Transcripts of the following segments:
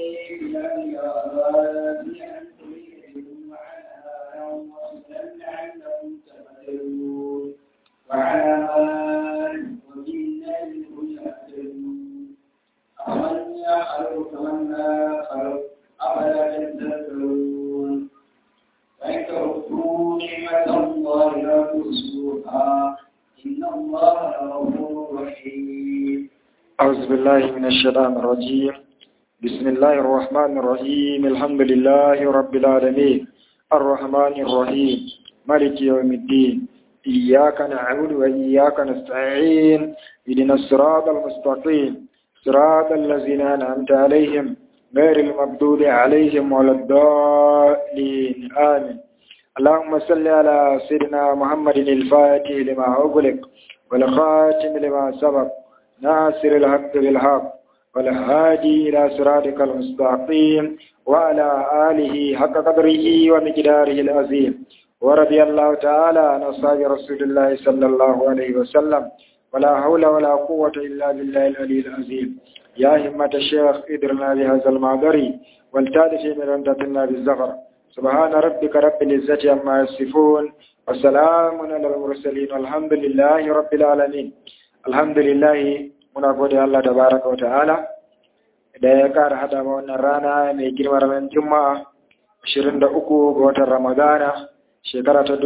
من الأرض أن تريدهم وعنها وصلا لعلهم تهتدون وعلامات وبالنجم هم يهتدون أمن يخلق كمن لا خلق أفلا تذكرون فإن تعدوا نعمة الله لا تحصوها إن الله لغفور رحيم أعوذ بالله من الشيطان الرجيم بسم الله الرحمن الرحيم الحمد لله رب العالمين الرحمن الرحيم مالك يوم الدين إياك نعبد وإياك نستعين اهدنا الصراط المستقيم صراط الذين أنعمت عليهم غير المغضوب عليهم ولا الضالين آمين اللهم صل على سيدنا محمد الفاتح لما أغلق والخاتم لما سبق ناصر الحق بالحق والهادي إلى صراطك المستقيم وعلى آله حق قدره ومقداره العظيم ورضي الله تعالى عن أصحاب رسول الله صلى الله عليه وسلم ولا حول ولا قوة إلا بالله العلي العظيم يا همة الشيخ ادرنا بهذا المعذري والتالف من رندتنا بالزغر سبحان ربك رب العزة عما يصفون وسلام على المرسلين والحمد لله رب العالمين الحمد لله muna gode Allah tabaraka wa ta'ala da ya kara hada ma wannan rana mai girma ranar Juma'a 23 ga watan Ramadana shekara ta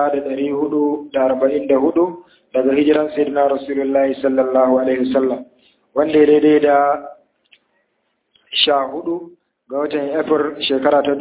1444 daga hijiran Sayyidina Rasulullahi sallallahu alaihi wasallam wanda ya daidai da 14 ga watan April shekara ta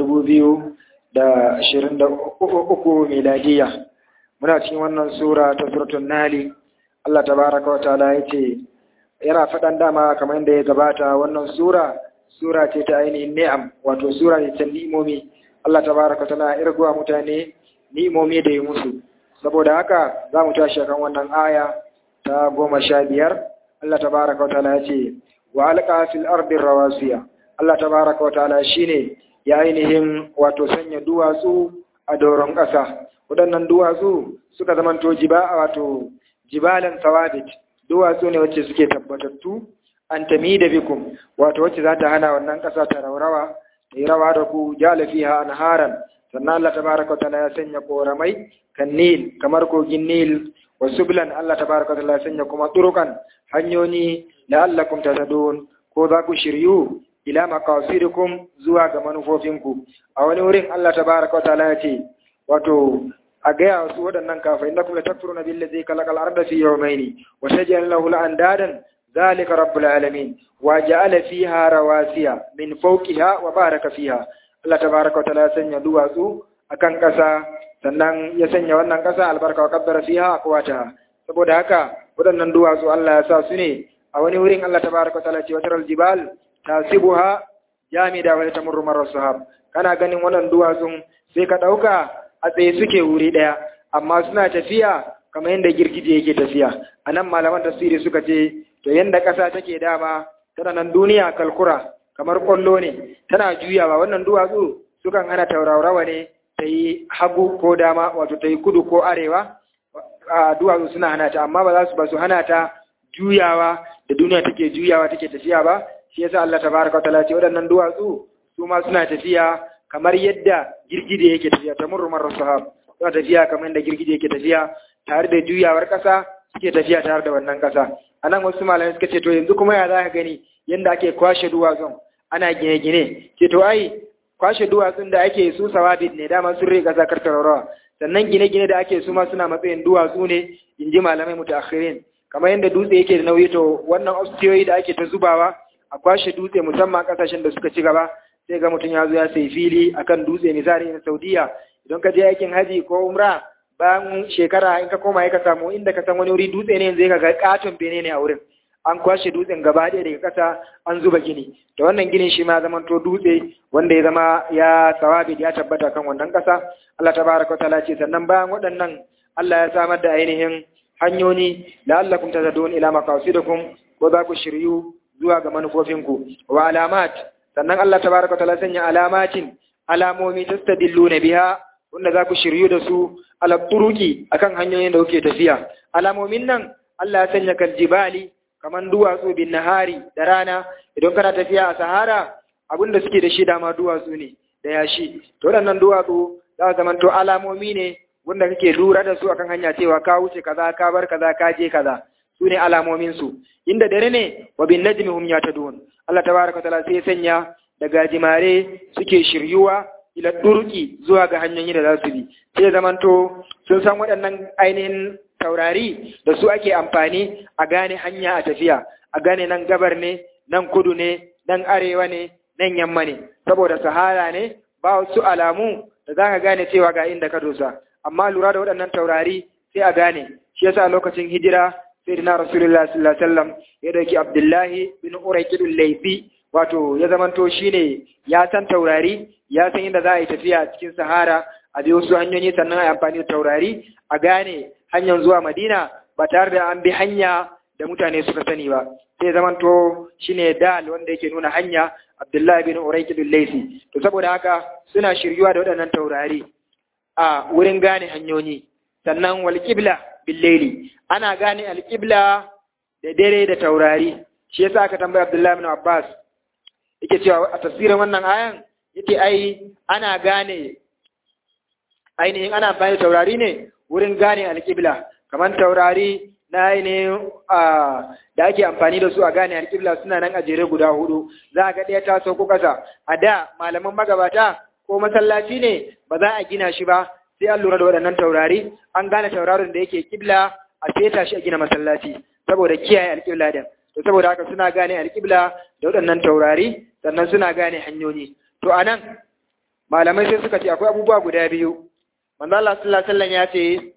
2023 miladiya muna cikin wannan sura ta suratul Nahl Allah tabaraka wa ta'ala yace yana faɗan dama kamar yadda ya gabata wannan sura sura ce ta ainihin ni'am wato sura ne ta ni'imomi Allah tabaraka tana irguwa mutane ni'imomi da yi musu saboda haka za mu tashi kan wannan aya ta goma sha biyar Allah tabaraka wa ta'ala ya ce wa alqa fil ardi rawasiya Allah tabaraka wa ta'ala shine ya ainihin wato sanya duwatsu a doron ƙasa waɗannan duwatsu suka zamanto jiba wato jibalan sawadit duwatsu ne wacce suke tabbatattu an tami da bikum wato wacce za ta hana wannan ƙasa ta raurawa ta yi rawa da ku jala fiha anharan sannan Allah tabaraka wa ta'ala ya sanya koramai kan nil kamar kogin nil wa sublan Allah tabaraka wa ta'ala ya sanya kuma turukan hanyoyi la'allakum tahtadun ko za ku shiryu ila maqasidikum zuwa ga manufofinku a wani wurin Allah tabaraka wa ta'ala ya ce wato a gaya wasu waɗannan kafai inda kuma takfuruna billazi kalakal arda fi yawmaini wa taj'al lahu andadan zalika rabbul alamin wa ja'ala fiha rawasiya min fawqiha wa baraka fiha Allah tabaaraka wa ta'ala ya sanya duwatsu akan ƙasa sannan ya sanya wannan ƙasa albarka wa qaddara fiha aqwataha saboda haka waɗannan duwatsu Allah ya sa su ne a wani wurin Allah tabaaraka wa ta'ala ce wataral jibal tasibuha jamida wa tamurru marra sahab kana ganin wannan duwatsun sai ka ɗauka a tsaye suke wuri ɗaya amma suna tafiya kamar yadda girgije yake tafiya a nan malaman tasiri suka ce to yadda ƙasa take dama tana nan duniya kalkura kamar ƙwallo ne tana juyawa wannan duwatsu sukan hana taurawa ne ta yi hagu ko dama wato ta yi kudu ko arewa a duwatsu suna hana ta amma ba za su ba su hana ta juyawa da duniya take juyawa take tafiya ba shi yasa Allah tabaraka wa ta'ala ce waɗannan duwatsu su ma suna tafiya kamar yadda girgije yake tafiya ta murmar sahab suna tafiya kamar yadda girgije yake tafiya tare da juyawar ƙasa suke tafiya tare da wannan ƙasa a nan wasu malamai suka ce to yanzu kuma ya za ka gani yadda ake kwashe duwatsun ana gine-gine ce to ai kwashe duwatsun da ake su sawabit ne dama sun rika ƙasa kar rawa sannan gine-gine da ake su ma suna matsayin duwatsu ne in ji malamai mutaakhirin kamar yadda dutse yake da nauyi to wannan ostiyoyi da ake ta zubawa a kwashe dutse musamman ƙasashen da suka ci gaba sai ga mutum ya zo ya sai fili akan dutse misali na Saudiya idan ka je aikin haji ko umra bayan shekara in ka koma ka samu inda ka san wani wuri dutse ne yanzu ka ga katon bene ne a wurin an kwashe dutsen gaba ɗaya daga ƙasa an zuba gini da wannan ginin shi ma zaman to dutse wanda ya zama ya sawabi ya tabbata kan wannan ƙasa Allah tabaraka wa ta'ala ce sannan bayan waɗannan Allah ya samar da ainihin hanyoyi la'allakum tazadun ila maqasidikum ko za ku shiryu zuwa ga manufofinku wa alamat sannan Allah tabaraka wa ta'ala sanya alamatin alamomi tastadilluna biha wanda za ku shiryu da su ala turuki akan hanyoyin da kuke tafiya alamomin nan Allah ya sanya kal jibali kaman duwatsu bin nahari da rana idan kana tafiya a sahara abin da suke da shi dama duwatsu ne da yashi to waɗannan duwatsu za su zamanto alamomi ne wanda kake lura da su akan hanya cewa ka wuce kaza ka bar kaza ka je kaza su ne alamomin su inda dare ne wa bin najmi hum yatadun Allah tabaraka taala sai sanya da gajimare suke shiryuwa ila durki zuwa ga hanyoyi da za su bi sai zamanto sun san waɗannan ainihin taurari da su ake amfani a gane hanya a tafiya a gane nan gabar ne nan kudu ne nan arewa ne nan yamma ne saboda sahara ne ba wasu alamu da za ka gane cewa ga inda ka dosa amma lura da waɗannan taurari sai a gane shi yasa lokacin hijira sai dina rasulullah sallallahu alaihi wasallam ya dauki abdullahi bin uraykidul laifi wato ya zamanto shine ya san taurari ya san inda za a yi tafiya cikin sahara a bi wasu hanyoyi sannan a yi amfani da taurari a gane hanyar zuwa madina ba tare da an bi hanya da mutane suka sani ba sai zamanto shine dal wanda yake nuna hanya abdullahi bin uraykidul laifi to saboda haka suna shiryuwa da waɗannan taurari a wurin gane hanyoyi sannan wal qibla bil layli ana gane al qibla da dare da taurari shi yasa aka tambaya abdullahi bin abbas yake cewa a tafsirin wannan ayan yake ai ana gane ainihin ana amfani da taurari ne wurin gane alƙibla kamar taurari na ainihin da ake amfani da su a gane alƙibla suna nan a jere guda hudu za a ga ɗaya ta sauko ƙasa a da malaman magabata ko masallaci ne ba za a gina shi ba sai an lura da waɗannan taurari an gane taurarin da yake ƙibla a seta shi a gina masallaci saboda kiyaye alƙibla din to saboda haka suna gane alƙibla da waɗannan taurari sannan suna gane hanyoyi to anan malamai sai suka ce akwai abubuwa guda biyu manzo Allah sallallahu alaihi wasallam ya ce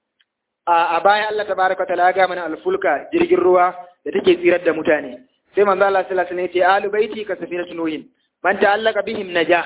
a baya Allah tabaraka taala ya ga mana alfulka jirgin ruwa da take tsirar da mutane sai manzo Allah sallallahu alaihi wasallam ya ce alu baiti ka safinatu nuhin man ta'allaka bihim naja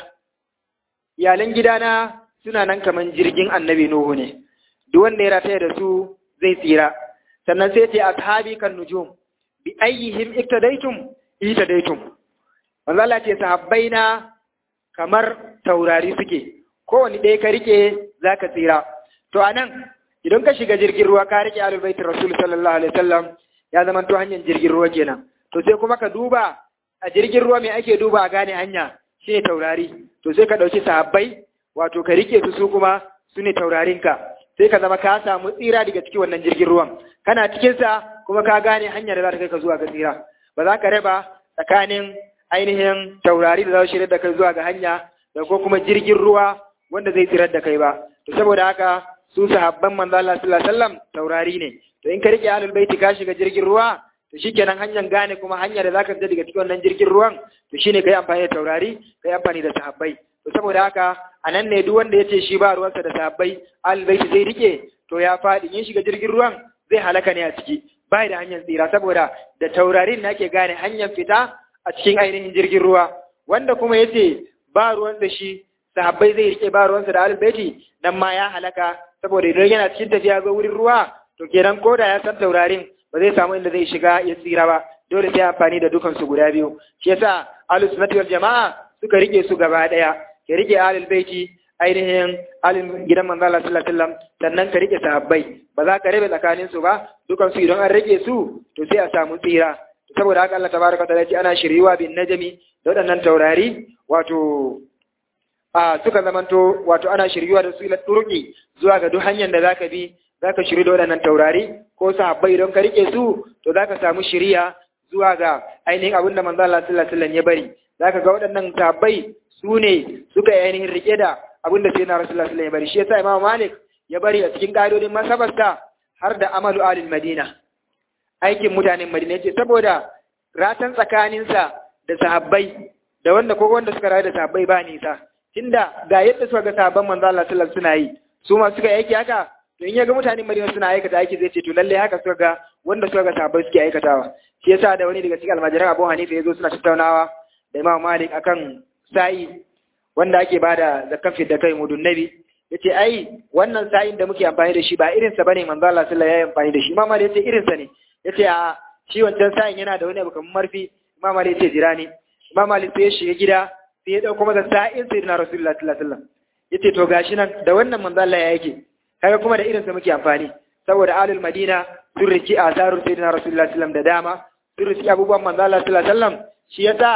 iyalan gidana suna nan kaman jirgin annabi nuhu ne duk wanda ya rataya da su zai tsira sannan sai ce ashabi kan nujum bi ayyihim iktadaitum itadaitum manzo Allah ce sahabbaina kamar taurari suke kowane ɗaya ka rike zaka tsira to anan idan ka shiga jirgin ruwa ka rike alul baitir rasul sallallahu alaihi wasallam ya zama to hanyar jirgin ruwa kenan to sai kuma ka duba a jirgin ruwa me ake duba a gane hanya shine taurari to sai ka dauki sahabbai wato ka rike su su kuma su ne taurarinka sai ka zama ka samu tsira daga cikin wannan jirgin ruwan kana cikin sa kuma ka gane hanyar da za ta kai ka zuwa ga tsira ba za ka raba tsakanin ainihin taurari da za su shirya da kai zuwa ga hanya da ko kuma jirgin ruwa wanda zai tsirar da kai ba to saboda haka su sahabban manzo Allah sallallahu alaihi wasallam taurari ne to in ka rike ahlul baiti ka shiga jirgin ruwa to shikenan hanyar gane kuma hanyar da zaka fita daga cikin wannan jirgin ruwan to shine kai amfani da taurari kai amfani da sahabbai to saboda haka anan ne duk wanda yace shi ba ruwansa da sahabbai ahlul baiti zai rike to ya fadi in shiga jirgin ruwan zai halaka ne a ciki bai da hanyar tsira saboda da taurarin ne ake gane hanyar fita a cikin ainihin jirgin ruwa wanda kuma yace ba ruwan da shi sahabbai zai rike ba ruwansa da ahlul baiti nan ma ya halaka saboda idan yana cikin tafiya ga wurin ruwa to kenan ko da ya san taurarin ba zai samu inda zai shiga ya tsira ba dole sai amfani da dukan su guda biyu shi yasa ahlus sunnati wal jamaa suka rike su gaba daya ka rike ahlul baiti ainihin ahlul gidan manzo Allah sallallahu alaihi wasallam sannan ka rike sahabbai ba za ka rabe tsakanin su ba dukan su idan an rike su to sai a samu tsira saboda haka Allah tabaraka wa ta'ala ya ce ana shiriwa bin najmi da waɗannan taurari wato a suka zamanto wato ana shiryuwa da su ila turki zuwa ga duk hanyar da zaka bi zaka shiri da waɗannan taurari ko sahabbai don ka rike su to zaka samu shiriya zuwa ga ainihin abin da manzo Allah sallallahu alaihi wasallam ya bari zaka ga waɗannan sahabbai su ne suka yi ainihin rike da abin da sayyidina Rasulullah sallallahu alaihi wasallam ya bari shi yasa Imam Malik ya bari a cikin ƙa'idodin masabarsa har da amalu alil Madina aikin mutanen Madina yace saboda ratan tsakaninsa da sahabbai da wanda ko wanda suka rayu da sahabbai ba nisa tunda ga yadda suka ga sahabban manzo Allah sallallahu alaihi wasallam suna yi su ma suka aiki haka to in ya ga mutanen Madina suna aikata aiki zai ce to lalle haka suka ga wanda suka ga sahabbai suke aikatawa shi yasa da wani daga cikin almajiran Abu Hanifa yazo suna tattaunawa da Imam Malik akan sa'i wanda ake bada zakkan da kai mudun nabi yace ai wannan sa'in da muke amfani da shi ba irin sa bane manzo Allah sallallahu alaihi wasallam ya amfani da shi Imam Malik yace irin sa ne yace a shi wancan sa'in yana da wani abu kamar marfi Imam Malik yace jira ne Imam Malik sai ya shiga gida sai ya dauko masa sa'in sayyidina Rasulullah sallallahu alaihi wasallam yace to gashi nan da wannan manzo Allah ya yake kaga kuma da irin sa muke amfani saboda alul madina sun riki asarun sayyidina Rasulullah sallallahu alaihi wasallam da dama sun riki abubuwan manzo Allah sallallahu alaihi wasallam shi yasa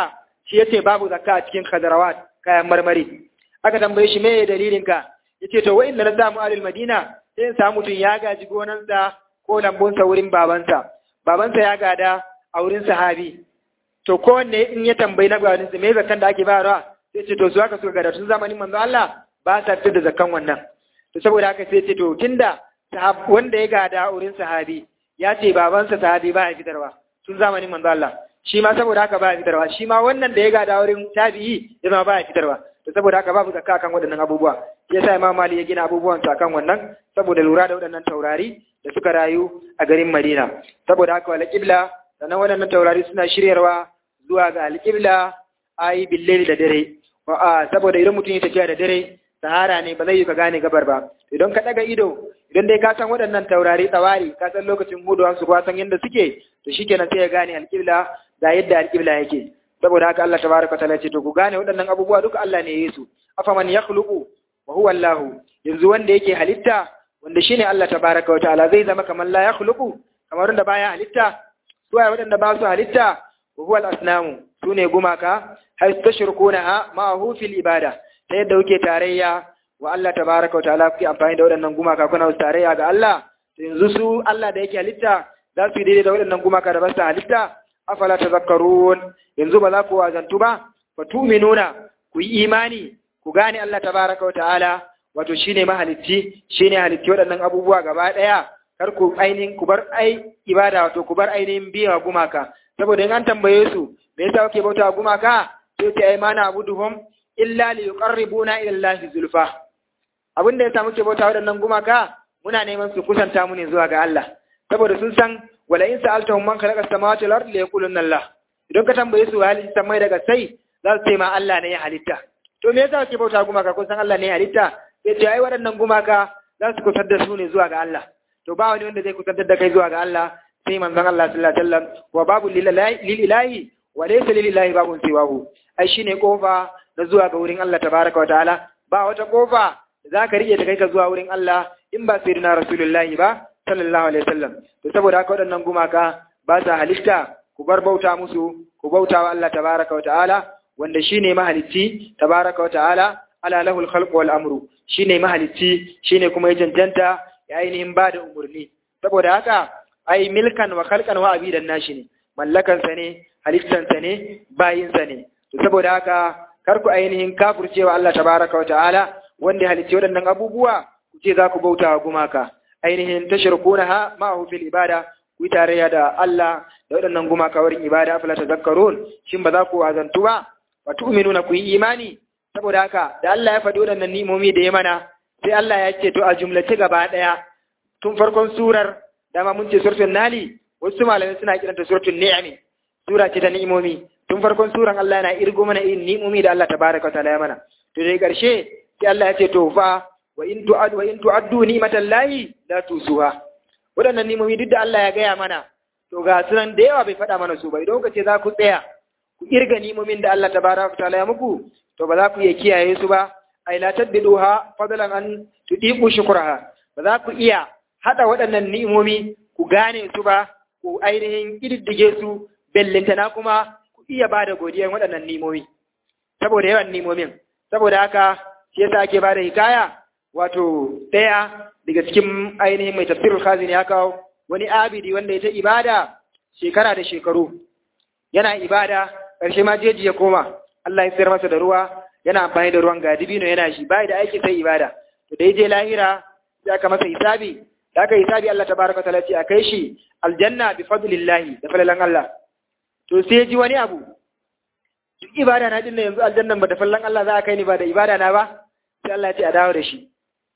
shi yace babu zakka a cikin khadarawat kayan marmari aka tambaye shi me dalilin ka yace to wa inna na samu alil madina sai in samu mutum ya gaji gonansa ko lambunsa wurin babansa babansa ya gada a wurin sahabi to kowanne in ya tambayi na gabaninsa me zakkan da ake bayarwa sai ce to su haka suka gada tun zamanin manzo Allah ba sa fitar da zakkan wannan to saboda haka sai ce to tunda wanda ya gada a wurin sahabi ya ce babansa sahabi ba ya fitarwa tun zamanin manzo Allah shi ma saboda haka ba ya fitarwa shi ma wannan da ya gada a wurin tabi'i ya zama ba ya fitarwa to saboda haka babu zakka kan waɗannan abubuwa shi yasa Imam Mali ya gina abubuwan sa kan wannan saboda lura da waɗannan taurari da suka rayu a garin Madina saboda haka wala qibla sannan waɗannan taurari suna shiryarwa zuwa ga alƙibla ayi billeli da dare saboda idan mutum ya tafiya da dare sahara ne ba zai yi ka gane gabar ba idan ka ɗaga ido idan dai ka san waɗannan taurari tsawari ka san lokacin huduwan su ka san yadda suke to shikenan sai ya gane alƙibla da yadda alƙibla yake saboda haka Allah tabaraka ta'ala ce to ku gane waɗannan abubuwa duka Allah ne ya yi su afaman yakhluqu wa huwa Allah yanzu wanda yake halitta wanda shine Allah tabaraka wa ta'ala zai zama kamar la yakhluqu kamar wanda baya halitta suwaye waɗanda ba su halitta wa huwa al-asnamu sune gumaka hay tashrukunaha ma'ahu fil ibada ta yadda kuke tarayya wa Allah tabaraka wa ta'ala kuke amfani da waɗannan gumaka kuna wasu tarayya ga Allah to yanzu su Allah da yake halitta za su yi daidai da waɗannan gumaka da ba su halitta afala tazakkarun yanzu ba za ku wazantu ba fa tu'minuna ku yi imani ku gane Allah tabaraka wa ta'ala wato shine mahalicci shine halicci waɗannan abubuwa gaba ɗaya kar ku ainihin ku bar ai ibada wato ku bar ainihin biya gumaka saboda in an tambaye su me yasa kuke bauta gumaka sai ce ai mana abuduhum illa li yuqarribuna ila Allah zulfa abin da yasa muke bauta waɗannan gumaka muna neman su kusanta mu ne zuwa ga Allah saboda sun san wala in sa'altahum man khalaqa samawati wal ardi la yaquluna Allah idan ka tambaye su hali samai daga sai za su ce ma Allah ne ya halitta to me yasa kuke bauta gumaka kun san Allah ne ya halitta sai ce ai waɗannan gumaka za su kusantar da su ne zuwa ga Allah to ba wani wanda zai kusantar da kai zuwa ga Allah sai manzon Allah sallallahu alaihi wasallam wa babu lil ilahi wa laysa lil ilahi babun siwahu ai shine kofa na zuwa ga wurin Allah tabaraka wa ta'ala ba wata kofa da zaka rike ta kai ka zuwa wurin Allah in ba sayyidina rasulullahi ba sallallahu alaihi wasallam to saboda haka waɗannan gumaka ba sa halitta ku bar bauta musu ku bauta wa Allah tabaraka wa ta'ala wanda shine mahalicci tabaraka wa ta'ala ala lahul khalqu wal amru shine mahalicci shine kuma ya cancanta ya ainihin ba da umarni saboda haka ai milkan wa khalqan wa abidan nashi ne mallakan sa ne halittan sa ne bayin sa ne to saboda haka kar ku ainihin kafircewa Allah tabaraka wa ta'ala wanda ya halicci waɗannan abubuwa ku ce za ku bauta wa gumaka ainihin tashirkunaha ma'ahu fil ibada ku yi tarayya da Allah da waɗannan gumaka wurin ibada afala tazakkarun shin ba za ku azantu ba wa tu'minuna ku yi imani saboda haka da Allah ya faɗi waɗannan nimomi da ya mana sai Allah ya ce to a jumlace gaba ɗaya tun farkon surar dama mun ce suratul nali wasu malamai suna kiranta suratul ni'ami sura ce ta ni'imomi tun farkon suran Allah yana irgo mana irin ni'imomi da Allah tabaraka wa ta'ala ya mana to dai karshe sai Allah ya ce to fa wa in tu'ad wa in tu'addu ni'matallahi la tusuha waɗannan ni'imomi duk da Allah ya gaya mana to ga sunan da yawa bai faɗa mana su ba idan ka ce za ku tsaya ku irga ni'imomin da Allah tabaraka wa ta'ala ya muku to ba za ku iya kiyaye su ba ai la tadbiduha fadlan an tudiqu shukraha ba za ku iya hada waɗannan ni'imomi ku gane su ba ku ainihin kididdige su bellintana kuma ku iya bada godiyan waɗannan ni'imomi saboda yawan ni'imomin saboda haka shi yasa ake bada hikaya wato ɗaya daga cikin ainihin mai tafsirul khazin ya kawo wani abidi wanda ya ta ibada shekara da shekaru yana ibada ƙarshe ma jeji ya koma Allah ya sayar masa da ruwa yana amfani da ruwan gadibino yana shi bai da aiki sai ibada to da je lahira sai aka masa hisabi da aka hisabi Allah tabaraka taala ce a kai shi aljanna bi fadlillahi da falalan Allah to sai ji wani abu duk ibada na din yanzu aljannan ba da falalan Allah za a kai ni ba da ibada na ba sai Allah ya ce a dawo da shi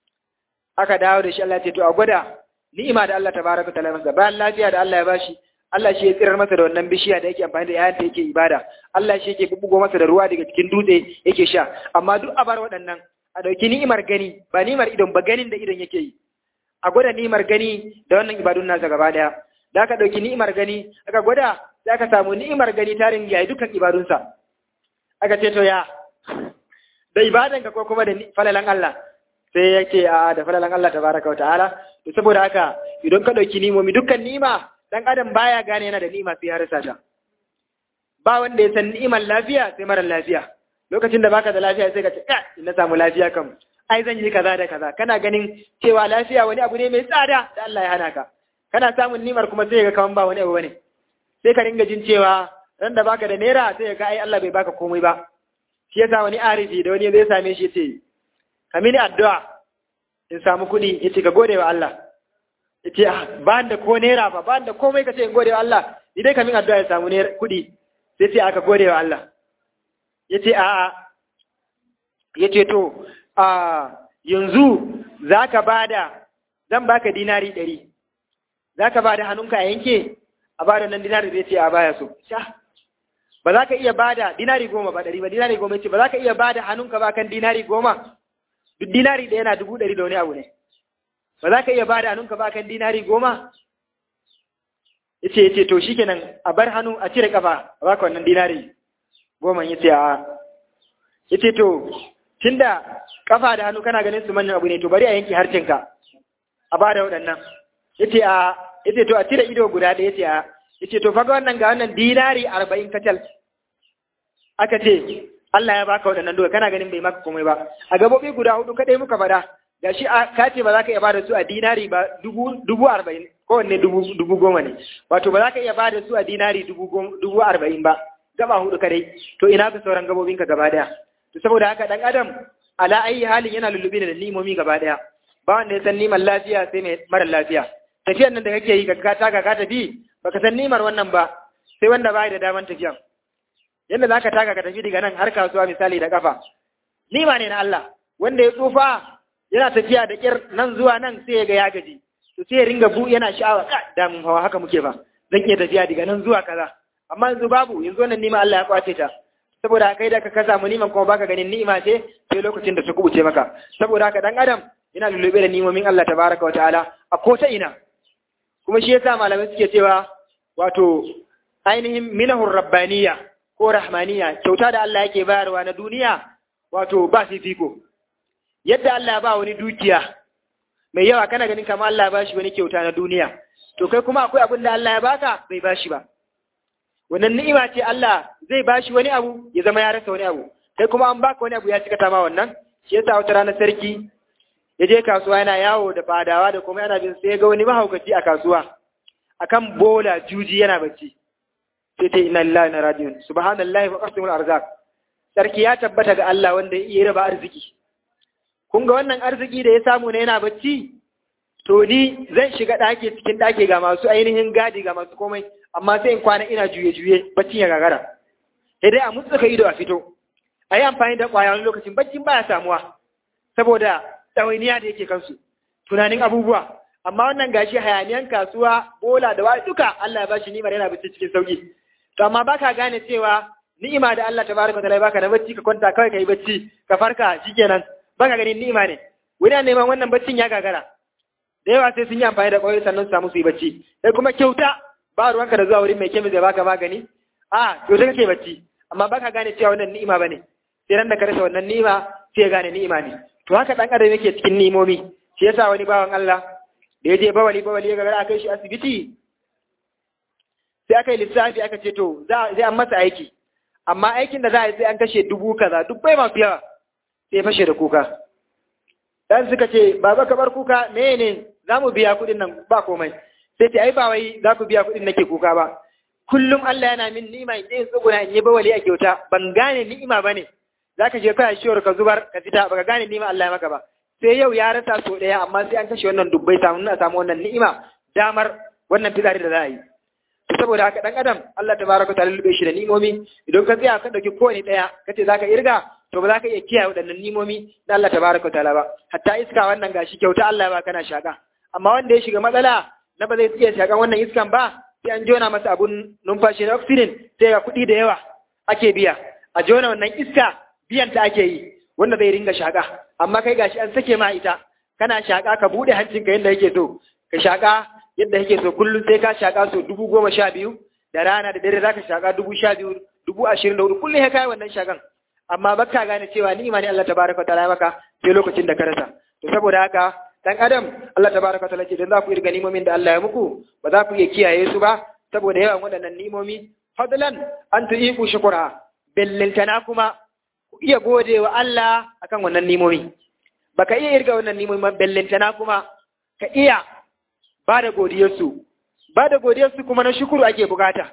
aka dawo da shi Allah ya ce to a gwada ni'ima da Allah tabaraka taala masa bayan lafiya da Allah ya bashi Allah shi ya tsirar masa da wannan bishiya da yake amfani da yayin da yake ibada Allah shi yake bubugo masa da ruwa daga cikin dutse yake sha amma duk a bar waɗannan a dauki ni'imar gani ba ni'imar idon ba ganin da idon yake yi a gwada ni'imar gani da wannan ibadun nasa gaba daya da aka dauki ni'imar gani aka gwada sai aka samu ni'imar gani tarin yayi dukkan ibadunsa aka ce to ya da ibadan ka ko kuma da falalan Allah sai yake a da falalan Allah tabaraka wa ta'ala to saboda haka idan ka dauki ni'imomi dukkan ni'ima dan adam baya gane yana da ni'ima sai ya rasa ta ba wanda ya san ni'imar lafiya sai mara lafiya lokacin da baka da lafiya sai ka ce ka na samu lafiya kam ai zan yi kaza da kaza kana ganin cewa lafiya wani abu ne mai tsada da Allah ya hana ka kana samun nimar kuma sai ga kaman ba wani abu bane sai ka ringa jin cewa ran da baka da naira sai ga ai Allah bai baka komai ba shi yasa wani arifi da wani zai same shi ce ka mini addu'a in samu kuɗi yace ka gode wa Allah yace ba da ko naira ba ba da komai ka ce in gode wa Allah ni dai ka min addu'a ya samu naira kuɗi sai ce aka gode wa Allah yace a'a yace to a yanzu za ka ba da zan baka dinari ɗari za ka ba da hannunka a yanke a ba da nan dinari zai ce a baya so sha ba za ka iya ba da dinari goma ba ɗari ba dinari goma ce ba za ka iya ba da hannunka ba kan dinari goma duk dinari ɗaya na dubu ɗari da wani abu ne ba za ka iya ba da hannunka ba kan dinari goma ya ce ya ce to shikenan a bar hannu a cire kafa a baka wannan dinari goma ya ce a ya ce to tunda kafa da hannu kana ganin su manyan abu ne to bari a yanke harcinka a ba da waɗannan yace a yace to a cire ido guda ɗaya yace a yace to faga wannan ga wannan dinari arba'in kacal aka ce Allah ya baka waɗannan doka kana ganin bai maka komai ba a gabobi guda hudu kadai muka faɗa gashi ka ce ba za ka iya bada su a dinari ba dubu dubu arba'in kowanne dubu dubu goma ne wato ba za ka iya bada su a dinari dubu dubu arba'in ba gaba hudu kadai to ina ka sauran gabobinka gaba daya to saboda haka dan adam ala ayi halin yana lullube da limomi gaba daya ba wanda ya san nimar lafiya sai mai mara lafiya tafiyar nan da kake yi ka taka ka tafi baka san nimar wannan ba sai wanda bai da daman tafiyan yadda zaka taka ka tafi daga nan har kasuwa misali da kafa nima ne na Allah wanda ya tsufa yana tafiya da kyar nan zuwa nan sai ya ga ya gaji to sai ya ringa bu yana sha'awa ka da mun hawa haka muke ba zan iya tafiya daga nan zuwa kaza amma yanzu babu yanzu wannan nima Allah ya kwace ta saboda kai da ka ka samu niman kuma baka ganin ni'ima ce sai lokacin da ta kubuce maka saboda haka dan adam yana lullube da nimomin Allah tabaraka wataala a ko ta ina kuma shi yasa malamai suke cewa wato ainihin minahur rabbaniya ko rahmaniya kyauta da Allah yake bayarwa na duniya wato ba fifiko yadda Allah ba wani dukiya mai yawa kana ganin kamar Allah ya bashi wani kyauta na duniya to kai kuma akwai abin da Allah ya baka bai bashi ba wannan ni'ima ce Allah zai bashi wani abu ya zama ya rasa wani abu kai kuma an baka wani abu ya cika ma wannan shi yasa wata rana sarki ya je kasuwa yana yawo da fadawa da kuma yana bin sai ga wani mahaukaci a kasuwa akan bola juji yana bacci sai ta inna lillahi na rajiun subhanallahi wa qasimul arzak sarki ya tabbata ga Allah wanda ya iya raba arziki kun ga wannan arziki da ya samu ne yana bacci to ni zan shiga ɗaki cikin ɗaki ga masu ainihin gadi ga masu komai amma sai in kwana ina juye-juye baccin ya gagara sai dai a mutsuka ido a fito a yi amfani da ƙwaya wani lokacin baccin baya samuwa saboda ɗawainiya da yake kansu tunanin abubuwa amma wannan gashi hayaniyan kasuwa bola da wani duka Allah ya bashi ni'imar yana bacci cikin sauki to amma baka gane cewa ni'ima da Allah tabaraka ta'ala baka da bacci ka kwanta kawai kai bacci ka farka shikenan baka ganin ni'ima ne wani neman wannan baccin ya gagara da yawa sai sun yi amfani da ƙwayoyi sannan su samu su yi bacci sai kuma kyauta ba ruwanka da zuwa wurin mai kemis da baka magani a kyauta kake bacci amma baka gane cewa wannan ni'ima bane sai ran da ka rasa wannan ni'ima sai ya gane ni'ima ne to haka dan adam yake cikin ni'imomi shi yasa wani bawan Allah da ya je bawali bawali ya gagara kai shi asibiti sai aka yi lissafi aka ce to za zai an masa aiki amma aikin da za a yi sai an kashe dubu kaza duk bai masu yawa sai fashe da kuka dan suka ce baba ka bar kuka me ne za mu biya kuɗin nan ba komai sai ce ai ba wai za ku biya kuɗin nake kuka ba kullum Allah yana min ni'ima in je tsuguna in yi bawali a kyauta ban gane ni'ima bane zaka je kai shiwar ka zubar ka fita baka gane ni'ima Allah ya maka ba sai yau ya rasa so daya amma sai an kashe wannan dubbai samu na samu wannan ni'ima damar wannan fitsari da za a yi to saboda haka dan adam Allah tabaraka ta'ala lube shi da ni'imomi idan ka tsaya ka dauki kowane daya kace zaka irga to ba za ka iya kiyaye waɗannan nimomi na Allah tabaraka ta'ala ba hatta iska wannan gashi kyauta Allah ba kana shaka amma wanda ya shiga matsala na ba zai iya shakan wannan iskan ba sai an jona masa abun numfashi na oxygen sai ga kuɗi da yawa ake biya a jona wannan iska biyan ta ake yi wanda zai ringa shaka amma kai gashi an sake ma ita kana shaka ka bude hancinka yadda yake so ka shaka yadda yake so kullum sai ka shaka so dubu goma sha biyu da rana da dare zaka shaka dubu sha biyu dubu ashirin da hudu kullum ya kai wannan shakan amma baka gane cewa ni'ima ne Allah tabaraka wa ta'ala maka sai lokacin da ka rasa to saboda haka dan adam Allah tabaraka wa ta'ala ce dan za ku irga ni'imomin da Allah ya muku ba za ku iya kiyaye su ba saboda yawan waɗannan ni'imomi fadlan an tu'iku shukura bellintana kuma ku iya gode wa Allah akan wannan nimomi baka iya irga wannan nimomi ba bellintana kuma ka iya ba da godiyarsu ba da godiyarsu kuma na shukuru ake bukata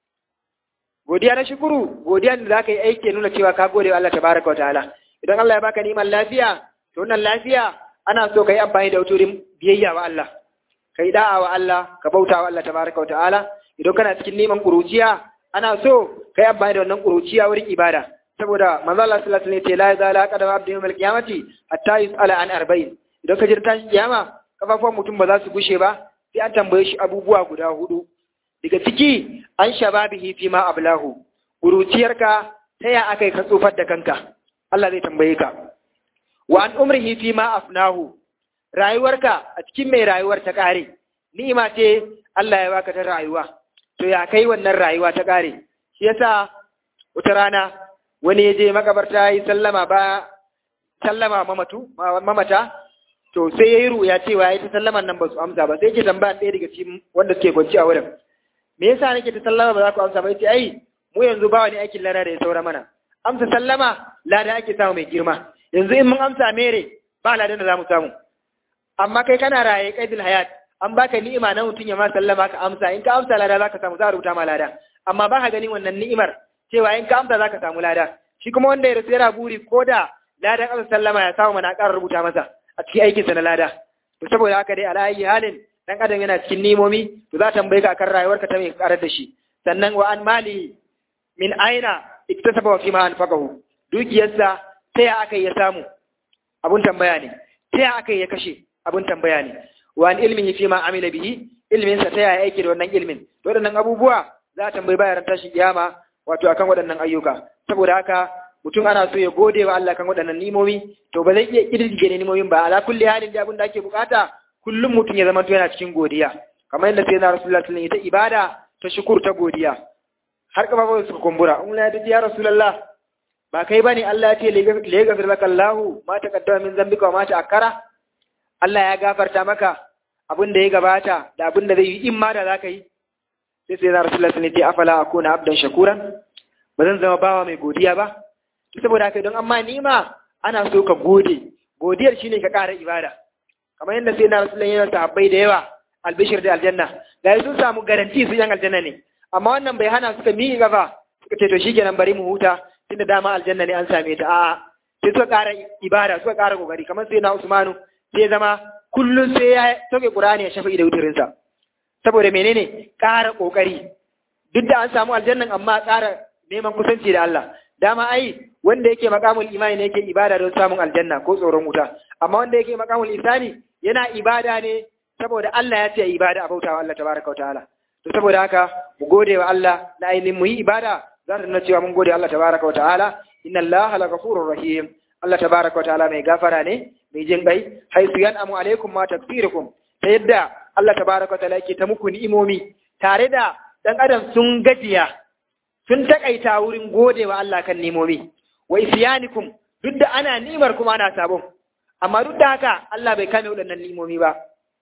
godiya na shukuru godiya da zaka yi aiki nuna cewa ka gode wa Allah tabaraka wa ta'ala idan Allah ya baka niman lafiya to wannan lafiya ana so ka yi amfani da wuturin biyayya wa Allah ka yi da'a wa Allah ka bauta wa Allah tabaraka wa ta'ala idan kana cikin neman kuruciya ana so ka yi amfani da wannan kuruciya wurin ibada saboda manzo Allah sallallahu alaihi wasallam ya ce la yazala qadama abdi yawmal qiyamati hatta yus'ala an arba'in idan ka jirta shi kiyama kafafuwan mutum ba za su gushe ba sai an tambaye shi abubuwa guda hudu daga ciki an shababihi fi ma ablahu kuruciyarka ta ya akai ka tsofar da kanka Allah zai tambaye ka wa an umrihi fi ma afnahu rayuwarka a cikin mai rayuwar ta kare ni'ima ce Allah ya baka ta rayuwa to ya kai wannan rayuwa ta kare shi yasa wata rana wani ya je makabarta yi sallama ba sallama mamatu mamata to sai yayi ruya cewa yayi ta sallaman nan ba su amsa ba sai yake tambaya ɗaya daga cikin wanda suke kwanci a wurin me yasa nake ta sallama ba za ku amsa ba yace ai mu yanzu ba wani aikin lada da ya saura mana amsa sallama lada ake samu mai girma yanzu in mun amsa mere ba ladan da za mu samu amma kai kana raye qaidul hayat an baka ni'ima na mutum ya ma sallama ka amsa in ka amsa lada zaka samu za a rubuta ma lada amma ba ka ganin wannan ni'imar cewa in ka amsa zaka samu lada shi kuma wanda ya rasu yana buri ko da ladan amsa sallama ya samu mana ƙara rubuta masa a cikin aikinsa na lada to saboda haka dai ala ayi halin dan adam yana cikin nimomi to za ta tambaye ka akan rayuwarka ta mai karar da shi sannan wa an mali min aina iktasaba wa fima anfaqahu dukiyarsa ta ya aka ya samu abun tambaya ne ta ya aka ya kashe abun tambaya ne wa an ilmihi fima amila bihi ilmin sa ta ya aiki da wannan ilmin to waɗannan abubuwa za a tambayi bayan tashi kiyama wato akan waɗannan ayyuka saboda haka mutum ana so ya gode wa Allah kan waɗannan nimomi to ba zai iya kirdige ne nimomin ba ala kulli halin da abin da ake bukata kullum mutum ya zama to yana cikin godiya kamar yadda sai na rasulullahi sallallahu alaihi wasallam ibada ta shukur ta godiya har kafa suka kumbura in la ya rasulullah ba kai bane Allah ya ce li yaghfir laka Allah ma taqaddama min zambika wa ma ta'akkara Allah ya gafarta maka abin da ya gabata da abin da zai yi in ma da zaka yi sai sai na rasulullahi sallallahu alaihi wasallam ya ce afala akuna abdan shakuran ba zan zama bawa mai godiya ba saboda haka don amma nima ana so ka gode godiyar shine ka ƙara ibada kamar yadda sai na rasulun yana sahabbai da yawa albishir da aljanna da sun samu garanti su yan aljanna ne amma wannan bai hana suka miƙe gaba suka ce to shikenan bari mu huta tunda dama aljanna ne an same ta a'a sai suka ƙara ibada suka ƙara kokari kamar sai na usmanu sai zama kullum sai ya toke qur'ani ya shafi da wutarinsa saboda menene ƙara kokari duk da an samu aljannan amma ƙara neman kusanci da Allah dama ai wanda yake makamul imani ne yake ibada don samun aljanna ko tsoron wuta amma wanda yake makamul isani yana ibada ne saboda Allah ya ce ibada a bautawa Allah tabaraka wa ta'ala to saboda haka mu gode wa Allah na ainihin mu yi ibada za ta nuna cewa mun gode Allah tabaraka wa ta'ala inna Allah la ghafurur rahim Allah tabaraka wa ta'ala mai gafara ne mai jin kai haisu yan'amu alaikum ma takfirukum ta yadda Allah tabaraka wa ta'ala yake ta muku ni'imomi tare da dan adam sun gajiya sun takaita wurin gode wa Allah kan nimomi wa isyanikum duk da ana nimar kuma ana sabon amma duk da haka Allah bai kame waɗannan nimomi ba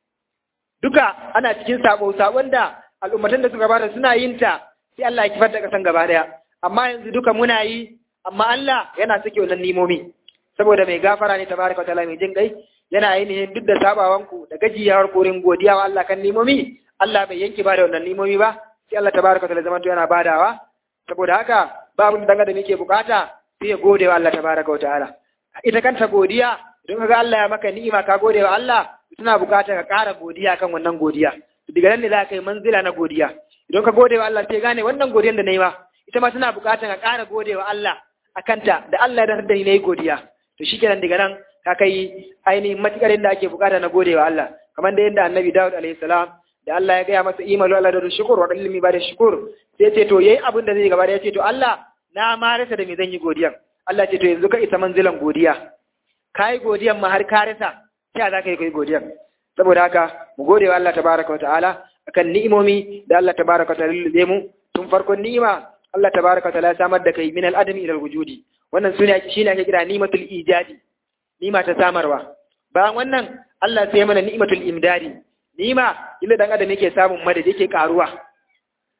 duka ana cikin sabo sabon da al'ummatan da suka bada suna yin ta sai Allah ya kifar da kasan gaba daya amma yanzu duka muna yi amma Allah yana sake wannan nimomi saboda mai gafara ne tabaraka ta'ala mai jin kai yana ainihin duk da sabawanku da gajiyawar korin godiya wa Allah kan nimomi Allah bai yanke ba da wannan nimomi ba sai Allah tabaraka ta'ala zaman yana badawa saboda haka babu da da muke bukata sai ya gode wa Allah tabaraka wa ta'ala ita kanta godiya idan kaga Allah ya maka ni'ima ka gode wa Allah tana bukata ka ƙara godiya kan wannan godiya daga nan ne za ka yi manzila na godiya idan ka gode wa Allah sai gane wannan godiyar da na yi ma ita ma tana bukata ka ƙara gode wa Allah a kanta da Allah ya da ni na yi godiya to shikenan daga nan ka kai ainihin matukar da ake bukata na gode wa Allah kamar da yadda annabi Dawud alaihi salam da Allah ya gaya masa imalu Allah da shukur wa ilmi ba da shukur sai ce to yayi abin da zai gaba da ya ce to Allah na ma rasa da me zan yi godiyan Allah ce to yanzu ka isa manzilan godiya kai godiyan ma har ka rasa sai za ka yi kai godiyan saboda haka mu gode wa Allah tabaraka wa ta'ala akan ni'imomi da Allah tabaraka wa ta'ala lullube mu tun farkon ni'ima Allah tabaraka wa ta'ala ya samar da kai min al-adami ila al-wujudi wannan sune shine ake kira ni'matul ijadi ni'ima ta samarwa bayan wannan Allah sai mana ni'matul imdadi ni'ima illa dan adam yake samun madadi yake karuwa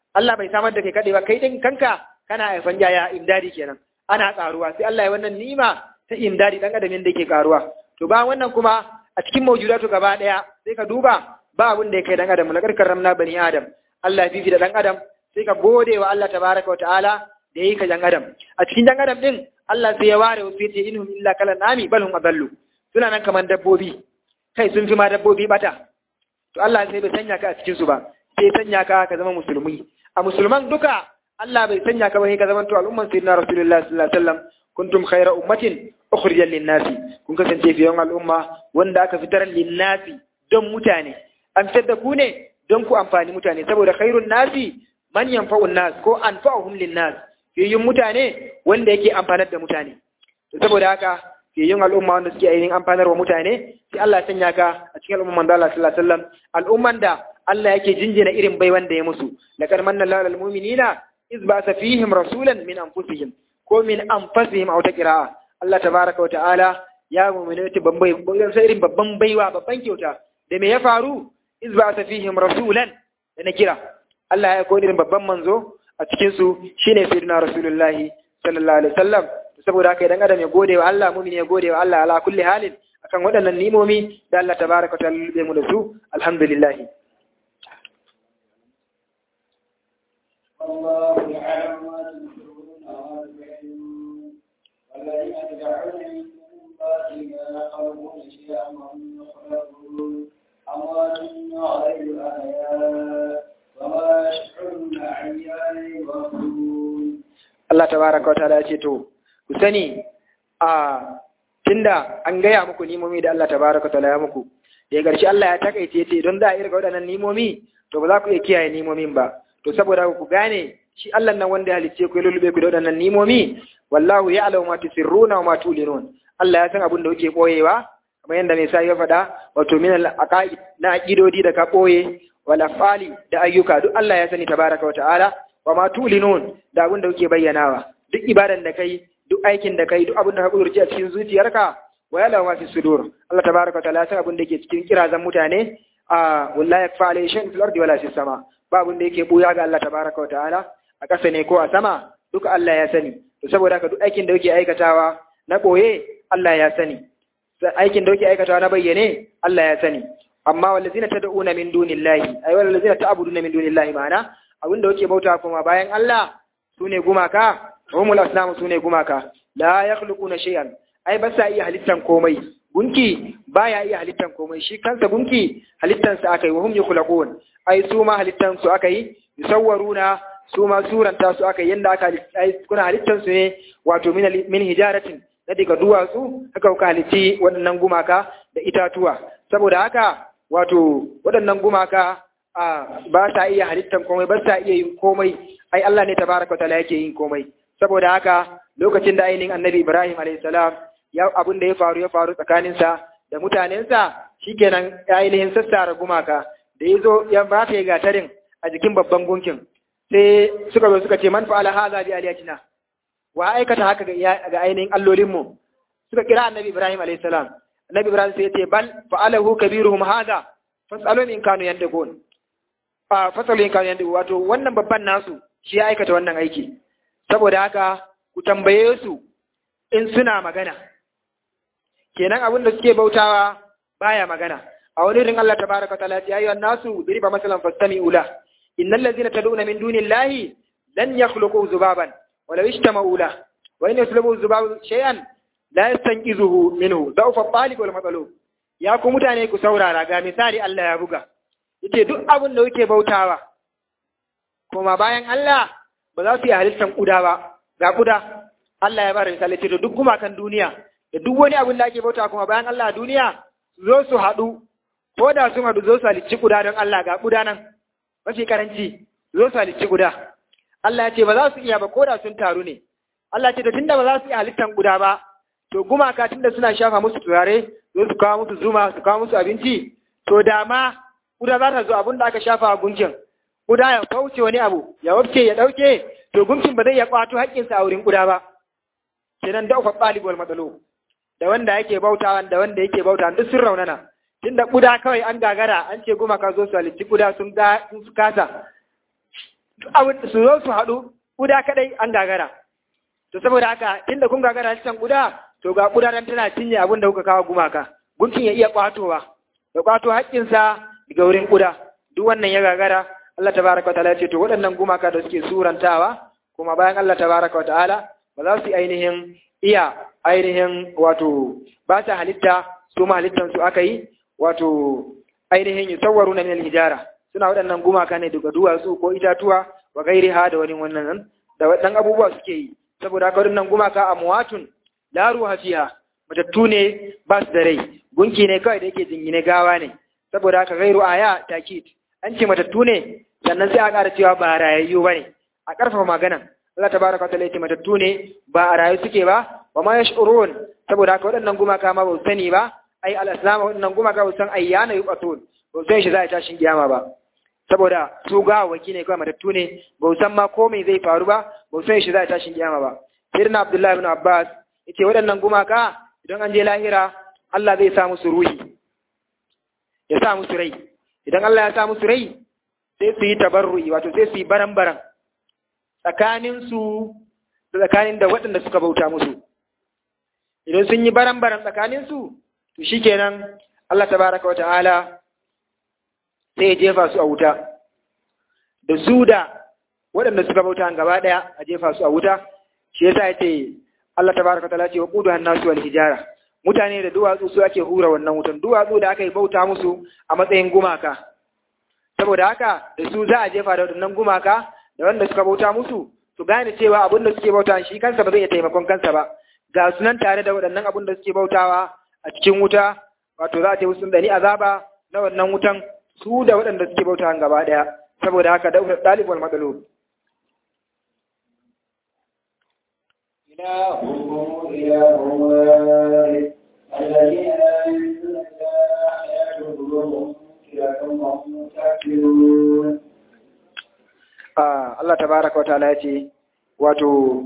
Allah bai samar da kai kaɗai ba kai din kanka kana haifan yaya imdadi kenan ana karuwa sai Allah ya wannan ni'ima ta imdadi dan adam da yake karuwa to ba wannan kuma a cikin mawjudatu gaba daya sai ka duba ba abin da ya kai dan adam na karkar ramna bani adam Allah ya fifi da dan adam sai ka gode wa Allah tabaraka wa ta'ala da yi ka dan adam a cikin dan adam din Allah sai ya ware wasu yace inhum illa kala nami bal hum adallu suna nan kaman dabbobi kai sun fi ma dabbobi bata to Allah sai bai sanya ka a cikin su ba sai sanya ka ka zama musulmi a musulman duka Allah bai sanya ka ba sai ka zama to al'umman sayyidina rasulullahi sallallahu alaihi wasallam kuntum khayra ummatin ukhrijat lin-nasi kun kasance fiye al'umma wanda aka fitar lin-nasi don mutane an fitar da ku ne don ku amfani mutane saboda khairun nasi man yanfa'un nas ko anfa'uhum lin-nas fiyayyun mutane wanda yake amfanar da mutane to saboda haka fiyayyun al'umma wanda suke ainihin amfanar wa mutane sai Allah ya sanya ka a cikin al'umman manzo Allah sallallahu alaihi wasallam al'umman da Allah yake jinjina irin bai wanda ya musu laqad manna Allahu lil mu'minina iz ba'atha fihim rasulan min anfusihim ko min anfusihim aw taqra'a Allah tabaraka wa ta'ala ya mu'mina ta bambai sai irin babban baiwa babban kyauta da me ya faru iz ba'atha fihim rasulan da na kira Allah ya koyi irin babban manzo a cikin su shine sayyidina rasulullahi sallallahu alaihi wasallam saboda haka idan adam ya gode wa Allah mu'min ya gode wa Allah ala kulli halin akan waɗannan nimomi da Allah tabaraka wa ta'ala ya mu da su alhamdulillah الله يعلم ما تنفقون وما تبعون والذين تدعون من دون الله لا يخلقون شيئا وهم يخلقون أموات غير أحياء وما يشعرون أيان يبعثون Allah tabaraka wa ta'ala ya ce to ku sani a tunda an gaya muku nimomi da Allah tabaraka wa ta'ala ya muku da ya garshi Allah ya takaice ce don za a irga waɗannan nimomi to ba za ku iya kiyaye nimomin ba to saboda ku gane shi Allah nan wanda ya halicce ku ya lulube ku da waɗannan nimomi wallahu ya'lamu ma tusirruna wa ma tulinun Allah ya san abin da kuke boyewa kamar yadda mai sa ya faɗa wato min al-aqaid na aqidodi da ka boye wal afali da ayyuka duk Allah ya sani tabaraka wa ta'ala wa ma tulinun da abin da kuke bayyanawa duk ibadan da kai duk aikin da kai duk abin da ka kudurci a cikin zuciyarka wa ya'lamu ma fi sudur Allah tabaraka wa ta'ala ya san abin da yake cikin kirazan mutane a wallahi yakfa alayhi shay'un fil ardi wala fis sama ba abin da yake buya ga Allah tabaraka wa ta'ala a ƙasa ne ko a sama duka Allah ya sani to saboda haka duk aikin da kuke aikatawa na boye Allah ya sani aikin da kuke aikatawa na bayyane Allah ya sani amma wallazina tad'una min dunillahi ay wallazina ta'buduna min dunillahi ma'ana abinda kuke bauta kuma bayan Allah sune gumaka humul asnamu sune gumaka la yakhluquna shay'an ai ba sa iya halittan komai gunki baya iya halittan komai shi kansa gunki halittan sa akai wa hum yukhlaqun ai su ma halittan su akai yusawwaruna su ma suranta su akai yanda aka ai kuna halittan su ne wato min min hijaratin da daga duwatsu haka kuka halitti waɗannan gumaka da itatuwa saboda haka wato waɗannan gumaka a ba sa iya halittan komai ba sa iya yin komai ai Allah ne tabaraka ta'ala yake yin komai saboda haka lokacin da ainihin annabi Ibrahim alayhi salam ya abin da ya faru ya faru tsakaninsa da mutanensa shikenan ainihin sassara gumaka da ya zo ya ba ta gatarin a jikin babban gunkin sai suka zo suka ce man fa'ala hadha bi aliyatina wa aikata haka ga ainihin allolinmu suka kira annabi Ibrahim alayhi salam annabi Ibrahim sai ya ce bal fa'alahu kabiruhum hadha fasalu in kanu yandakun a fasalu in kanu yandakun wato wannan babban nasu shi ya aikata wannan aiki saboda haka ku tambaye su in suna magana kenan abin da suke bautawa baya magana a wani rin Allah tabaraka ta'ala ya ayyuhan nasu diriba masalan fastami'u la innal ladzina tad'una min dunillahi lan yakhluqu zubaban ولو اجتمعوا له وإن يسلبوا الذباب شيئا لا يستنقذه منه ضعف الطالب والمطلوب ya ku mutane ku saurara ga misali Allah ya buga yace duk abin da kuke bautawa kuma bayan Allah ba za su yi halittar kuda ba ga kuda Allah ya bada misali ce duk gumakan duniya da duk wani abin da ake bautawa kuma bayan Allah a duniya zo su haɗu ko da sun haɗu zo su halicci kuda don Allah ga kuda nan mafi karanci zo su halicci kuda Allah ya ce ba za su iya ba ko da sun taru ne. Allah ce da tunda ba za su iya halittan guda ba, to gumaka tunda suna shafa musu turare, zo su kawo musu zuma, su kawo musu abinci, to da ma guda za ta zo abin da aka shafa a gunkin. Guda ya kauce wani abu, ya wabce ya ɗauke, to gunkin ba zai ya ƙwato haƙƙinsa a wurin guda ba. Kenan da ufa ɗalibul matsalo. Da wanda yake bautawan da wanda yake bautawan duk sun raunana. Tunda guda kawai an gagara an ce gumaka zo su halitti guda sun kasa. su zo su haɗu kuda kadai an gagara to saboda haka tunda kun gagara cikin kuda to ga kuda dan tana cinye abin da kuka kawo gumaka gunkin ya iya kwatowa da kwato haƙƙinsa daga wurin kuda duk wannan ya gagara Allah tabaraka wa ta'ala ya ce to waɗannan gumaka da suke surantawa kuma bayan Allah tabaraka wa ta'ala ba za su yi ainihin iya ainihin wato ba ta halitta su ma halittan su aka yi wato ainihin yusawwaru na min hijara suna waɗannan gumaka ne daga duwatsu ko itatuwa wa gairi ha da wani wannan da waɗannan abubuwa suke yi saboda haka waɗannan gumaka amwatun la ruha fiha matattu ne ba su da rai gunki ne kawai da yake jingine gawa ne saboda haka gairu aya takid an ce matattu ne sannan sai a ƙara cewa ba rayayyu ba ne a ƙarfafa maganan Allah tabaraka wa ta'ala ya ce matattu ne ba a rayu suke ba wa ma yash'urun saboda haka waɗannan gumaka ma ba su sani ba ai al-islam waɗannan gumaka ba su san ayyana yuqatun ba su san shi za a tashin kiyama ba saboda su gawawaki ne kawai matattu ne ba su san ma ko me zai faru ba ba su san shi za a tashin kiyama ba sirna abdullahi ibn abbas yace waɗannan gumaka idan an je lahira Allah zai sa musu ruhi ya sa musu rai idan Allah ya sa musu rai sai su yi tabarru'i wato sai su yi baran-baran tsakaninsu da tsakanin da waɗanda suka bauta musu idan sun yi baran-baran tsakaninsu to shikenan Allah tabaraka wa ta'ala sai ya jefa su a wuta da su da waɗanda suka bauta gaba ɗaya a jefa su a wuta shi yasa ya ce Allah tabaraka wa ta'ala ce wa qudu hannasu wal hijara mutane da duwatsu su ake hura wannan wutan duwatsu da aka yi bauta musu a matsayin gumaka saboda haka da su za a jefa da waɗannan gumaka da wanda suka bauta musu su gane cewa abin da suke bauta shi kansa ba zai iya taimakon kansa ba ga sunan tare da waɗannan abin da suke bautawa a cikin wuta wato za a ce musu da ni azaba na wannan wutan su da waɗanda suke bauta gaba ɗaya saboda haka da ɗalibul matsalolin إلهكم إله واحد الذين لا يؤمنون بالآخرة قلوبهم كلة وهم مستكبرون Allah tabaraka wa ta'ala ce wato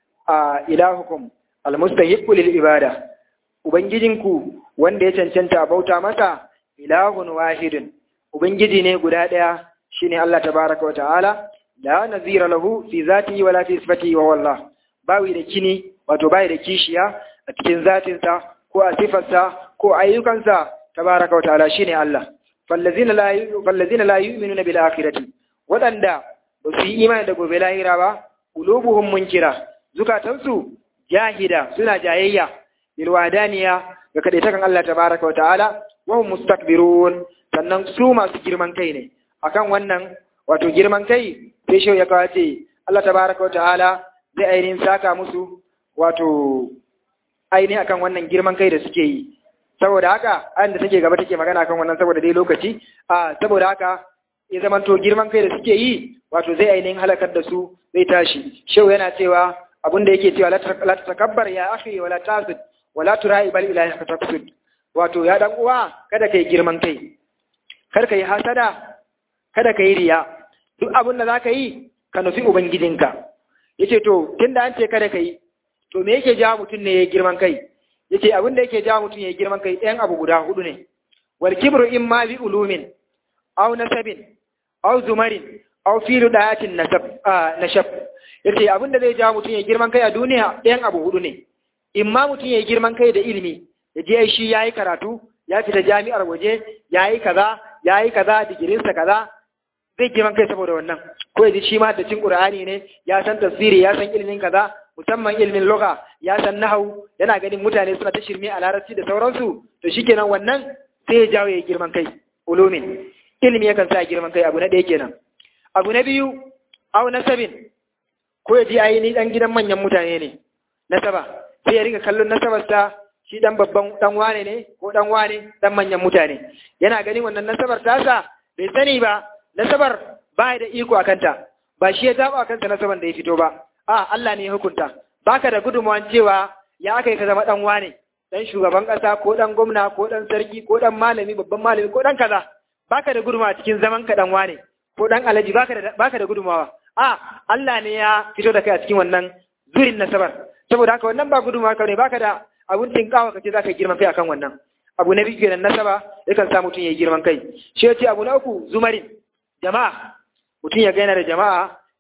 a ilahukum almustahiqqu lil ibada ubangijinku wanda ya cancanta a bauta masa ilahun wahidun ubangiji ne guda daya shine Allah tabaraka wa ta'ala la nazira lahu fi zatihi wala fi sifatihi wa wallah bawi da kini wato bai da kishiya a cikin zatinsa ko a sifarsa ko ayyukansa tabaraka wa ta'ala shine Allah fallazina la fallazina la yu'minuna bil akhirati wadanda ba su yi imani da gobe lahira ba qulubuhum munkira zukatansu jahida suna jayayya bil wadaniya ga kadaitakan Allah tabaraka wa ta'ala wa hum mustakbirun sannan su masu girman kai ne akan wannan wato girman kai sai shi ya kawace Allah tabaraka wa ta'ala zai ainihin saka musu wato ainihin akan wannan girman kai da suke yi saboda haka an da take gaba take magana akan wannan saboda dai lokaci a saboda haka ya zama to girman kai da suke yi wato zai ainihin halakar da su zai tashi shehu yana cewa abin da yake cewa la takabbar ya akhi wala tasud wala turai bal ilahi ka taqsud wato ya dan uwa kada kai girman kai kar kai hasada kada kai riya duk abin da zaka yi ka nufi ubangijinka yace to tunda an ce kada kai to me yake jawo mutum ne ya girman kai yace abin da yake jawo mutum ya girman kai ɗayan abu guda hudu ne wal kibru imma bi ulumin aw nasabin aw zumarin aw filu dayatin nasab nashab yace abin da zai jawo mutum ya girman kai a duniya ɗayan abu hudu ne imma mutum ya girman kai da ilimi ya je shi yayi karatu ya fita jami'ar waje yayi kaza yayi kaza digirinsa kaza zai girman kai saboda wannan ko ya ji shi ma da cin qur'ani ne ya san tafsiri ya san ilimin kaza musamman ilimin lugha ya san nahwu yana ganin mutane suna ta shirme a larabci da sauransu to shikenan wannan sai ya jawo ya girman kai ulumin ilimi yakan sa girman kai abu na ɗaya kenan abu na biyu au nasabin ko ya ji ai ni dan gidan manyan mutane ne nasaba sai ya riga kallon nasabarsa shi dan babban dan wane ne ko dan wane dan manyan mutane yana ganin wannan nasabar tasa bai sani ba nasabar ba da iko a kanta ba shi ya zaba kansa nasaban da ya fito ba a Allah ne ya hukunta baka da gudunmawan cewa ya aka yi ka zama dan wane dan shugaban kasa ko dan gwamna ko dan sarki ko dan malami babban malami ko dan kaza baka da gudunmawa cikin zaman ka dan wane ko dan alaji baka da baka da gudunmawa a Allah ne ya fito da kai a cikin wannan zurin nasabar saboda haka wannan ba gudunmawa ka ne baka da abun tinkawa kace zaka girman kai akan wannan abu na biyu kenan nasaba yakan sa mutum ya yi girman kai shi ya ce abu na uku zumarin jama'a mutum ya gaina da jama'a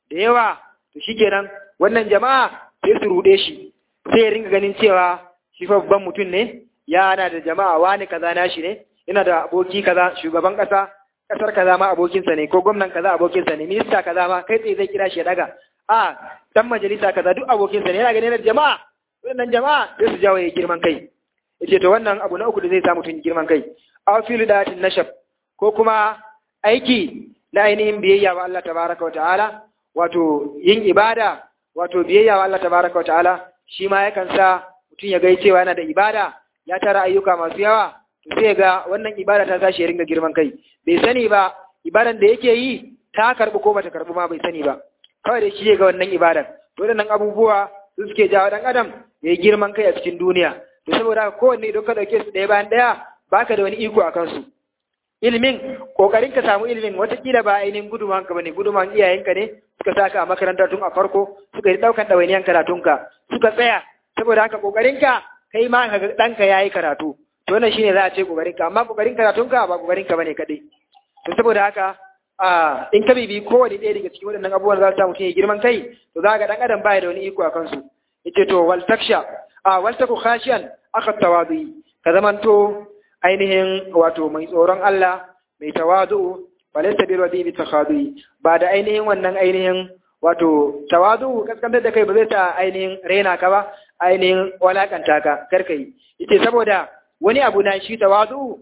da yawa to shikenan wannan jama'a sai su rude shi sai ya ringa ganin cewa shi fa babban mutum ne yana da jama'a wani kaza nashi ne yana da aboki kaza shugaban kasa kasar kaza ma abokinsa ne ko gwamnan kaza abokinsa ne minista kaza ma kai tsaye zai kira shi ya daga a dan majalisa kaza duk abokinsa ne yana ganin da jama'a wannan jama'a sai su jawo ya girman kai yace to wannan abu na uku da zai sa mutum girman kai aw fil datin nashab ko kuma aiki na ainihin biyayya wa Allah tabaraka wa ta'ala wato yin ibada wato biyayya wa Allah tabaraka wa ta'ala shi ma yakan sa mutum ya gai cewa yana da ibada ya tara ayyuka masu yawa to sai ga wannan ibada ta tashi ya ringa girman kai bai sani ba ibadan da yake yi ta karbi ko bata karbi ma bai sani ba kawai da shi ga wannan ibadan to waɗannan abubuwa su suke jawo dan adam ya yi girman kai a cikin duniya to saboda haka kowanne idan ka ɗauke su ɗaya bayan ɗaya baka da wani iko a kansu ilimin kokarin ka samu ilimin watakila ba ainihin guduman ka bane guduman iyayenka ne suka saka a makaranta tun a farko suka yi daukan ɗawainiyan karatunka suka tsaya saboda haka kokarin ka kai ma ka ɗanka ya yi karatu to wannan shine za a ce kokarin ka amma kokarin karatunka ba kokarin ka bane kaɗai to saboda haka a in ka bibi kowane ɗaya daga cikin waɗannan abubuwan za su samu mutum ya girman kai to za ga ɗan adam baya da wani iko a kansu yace to wal taksha a wal taku khashiyan aka tawadu ka zamanto ainihin wato mai tsoron Allah mai tawadu balaysa bil wadi bi takhadu ba da ainihin wannan ainihin wato tawadu kaskantar da kai ba zai ta ainihin rena ka ba ainihin walakanta ka karkai yace saboda wani abu na shi tawadu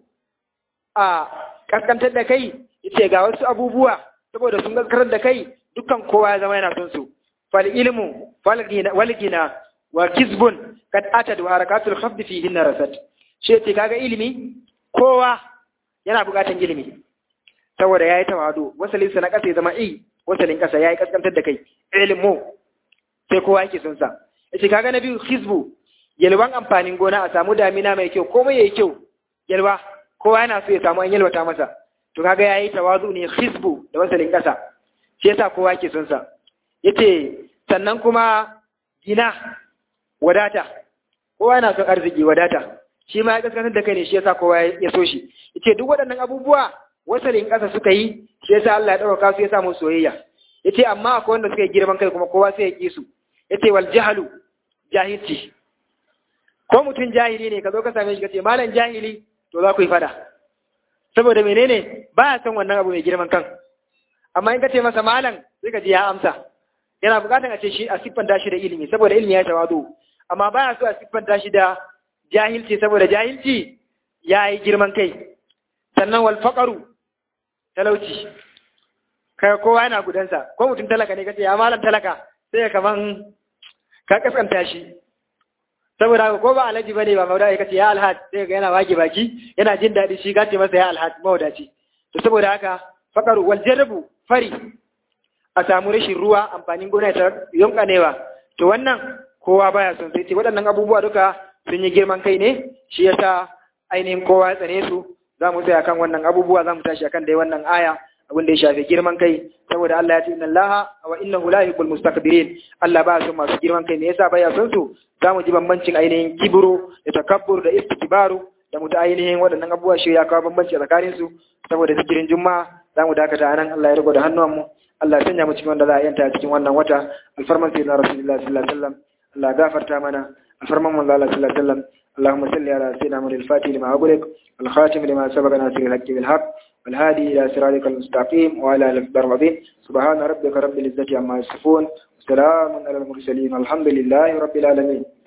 a kaskantar da kai yace ga wasu abubuwa saboda sun gaskarar da kai dukkan kowa ya zama yana son su fal ilmu fal gina wal gina wa kizbun kad atad wa harakatul khafd fihi narasat shi ce kaga ilimi kowa yana bukatan ilimi saboda yayi tawadu wasalin sa na kasa ya zama i wasalin kasa yayi kaskantar da kai ilmu sai kowa yake son sa yace kaga na biyu hizbu yalwan amfanin gona a samu damina mai kyau komai yayi kyau yalwa kowa yana so ya samu an yalwata masa to kaga yayi tawazu ne hizbu da wasalin kasa shi yasa kowa yake son sa yace sannan kuma gina wadata kowa yana son arziki wadata shi ma ya kaskantar da kai ne shi yasa kowa ya so shi yace duk waɗannan abubuwa wasalin ƙasa suka yi shi yasa Allah ya ɗauka su ya samu soyayya yace amma akwai wanda suka yi girman kai kuma kowa sai ya ƙi su yace wal jahalu jahilci ko mutum jahili ne ka zo ka same shi ka ce malam jahili to za ku yi fada saboda menene ba ya son wannan abu mai girman kan amma in ka ce masa malam sai ka ji ya amsa yana buƙatar a ce shi a siffanta shi da ilimi saboda ilimi ya tawadu amma ba ya so a siffanta shi da jahilci saboda jahilci ya yi girman kai sannan wal faƙaru talauci kai kowa yana gudansa ko mutum talaka ne kace ya malam talaka sai ya kaman ka kaskanta shi saboda ko ba alhaji bane ba mauda ya kace ya alhaj sai ga yana wage baki yana jin daɗi shi gace masa ya alhaj maudaci to saboda haka faƙaru wal jarbu fari a samu rashin ruwa amfanin gona ta yonkanewa to wannan kowa baya son sai ce waɗannan abubuwa duka sun yi girman kai ne shi yasa ainihin kowa ya tsane su za mu tsaya kan wannan abubuwa za mu tashi akan dai wannan aya abin da ya shafi girman kai saboda Allah ya ce inna Allah wa innahu la yuhibbul mustakbirin Allah ba son masu girman kai me yasa baya son su za mu ji bambancin ainihin kibru da takabbur da istikbaru da mutu ainihin waɗannan abubuwa shi ya kawo bambanci tsakanin su saboda zikirin juma'a za mu dakata anan Allah ya rigo da hannuwanmu Allah ya sanya mu cikin wanda za a yanta cikin wannan wata alfarman sayyidina rasulullahi sallallahu alaihi wasallam Allah ya gafarta mana الفرمان من الله صلى الله عليه وسلم اللهم صل على سيدنا محمد الفاتح لما أغلق والخاتم لما سبق ناصر الحق بالحق والهادي إلى صراطك المستقيم وعلى آله العظيم سبحان ربك رب العزة عما يصفون وسلام على المرسلين والحمد لله رب العالمين